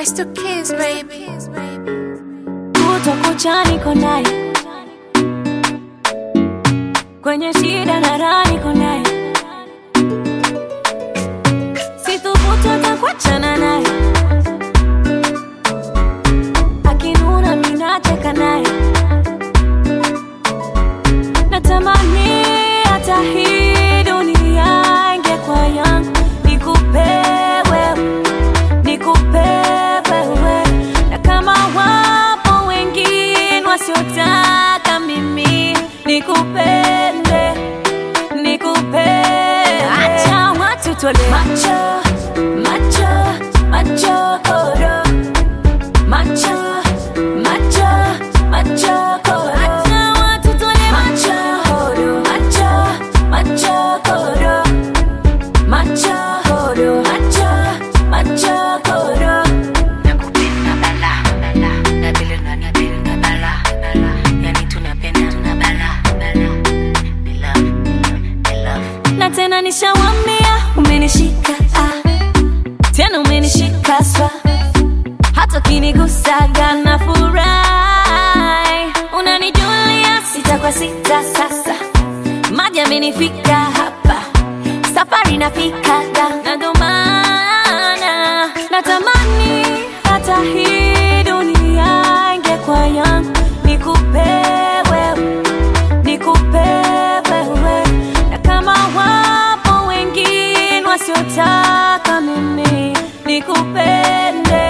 It's the kids, baby. kutwa kucha niko naye kwenye shida na raha niko naye sithubutu hata kuachana naye akinuna minacheka naye natamani hata hii dunia ingekuwa yangu nikupe wewe nikupe wewe na kama wapo wengine wasiotaka mimi nikupende nikupende acha watu tole macho macho macho koro macho macho macho koro acha watu tole macho koro macho macho koro macho koro macho macho koro nakupenda bala bala na vile unanipenda bala bala yani tunapenda tuna bala bala we love we love na tena nishawambia umenishika ah. tena umenishika swa hata ukinigusaga na furahi unanijulia sita kwa sita sasa maji amenifika hapa safari nafikaga na ndo maana natamani hata hii dunia ingekuwa yangu nikupe wewe nikupe wewe na kama wapo wengine wasiotaka mimi nikupende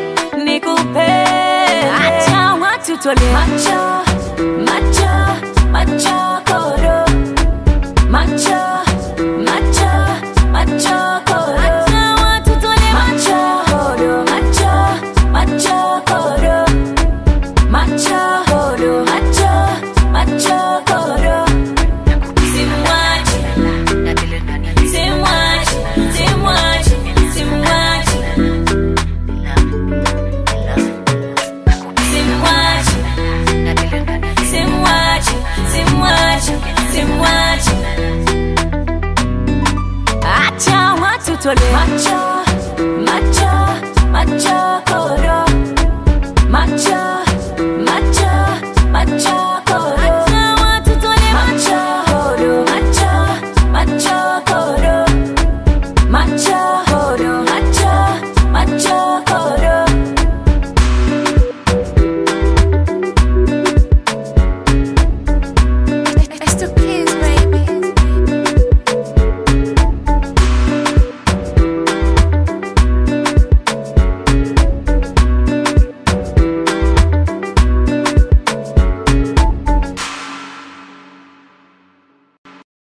nikupende acha watu tole macho macho macho koro macho macho macho koro acha watu tole macho koro macho macho koro macho koro macho macho koro simwachi na vile unanipenda simwachi simwachi simwachi we love we love simwachi na vile unanipenda simwachi simwachi simwachi acha watu tole macho